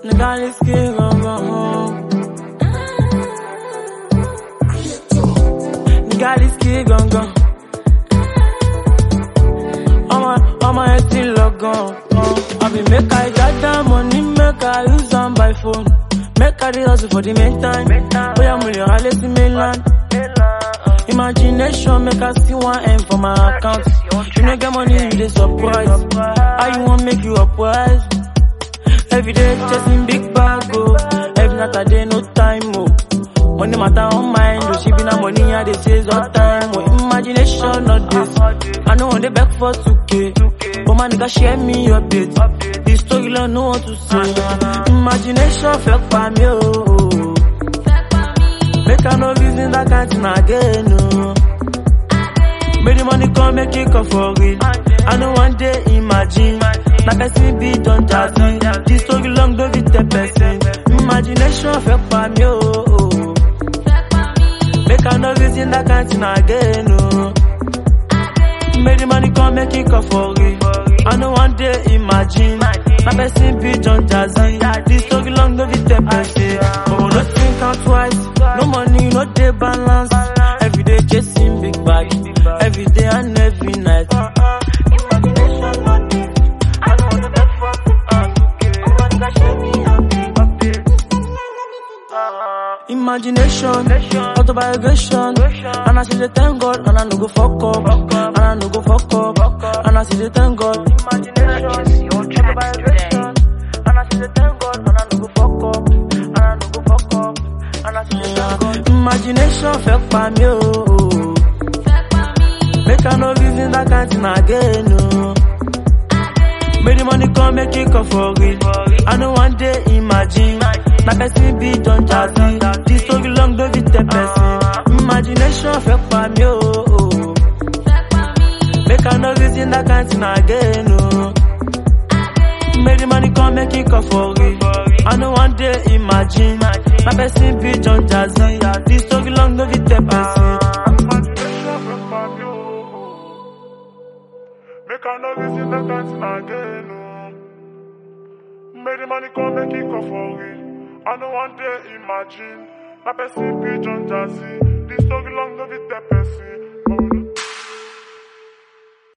Nigaliski gangan. Nigaliski gangan. Ọmọ ọmọ ẹ ti lọ gan. Àbí make I gather money make I use am by phone. Make I dey hustle for the meantime. Bóyá mo lè rálé sí mainland. Imagination make I see one M for my account. You no get money, you dey surprise. How you wan make you uprise? Every day chasing big bag, oh. Every night I dey no time, oh. Money matter on mind, oh. She be na money I dey chase all time, oh. Imagination not this. I know on the back for 2K. But my nigga share me update. This story long no one to say. Imagination fake pa me, oh. Make I no reason that kind thing again, no. Make the money come, make it come for real. I know one day imagine. Na person be don jazzy. This story long, don't be the person. Imagination fake pa me, oh. oh. Make I no reason that kind thing again, no. Make the money come, make it come for real. I know one day imagine. Na person be don jazzy. This story long, don't be the person. Oh, no think am twice. No money, no day balance. Every day chasing big bag. Every day and every night. Imagination not this. I know the best for Oh my nigga, share me Imagination, autobiogration, and I see the thank God, and I no go fuck up, and I no go fuck up, and I see the thank God. Imagination, autobiogration, and I see the thank God, and I no go fuck up, and I no go fuck up, and I see the thank God. Imagination fake pa me, oh. Make I no reason that kind thing again, no. Make the money come, make it come for real. I know one day imagine. Na person be don jazzy. This story long, don't be the person. Imagination fake pa me, oh. oh. Make I no reason that kind thing again, no. Make the money come, make it come for real. I know one day imagine. Na person be don jazzy. This story long, don't be the person. Make I no reason the dance again, no. Make the money come, make it come for real. I know one day imagine. Na person be John Jazzy. This story long, no be the person.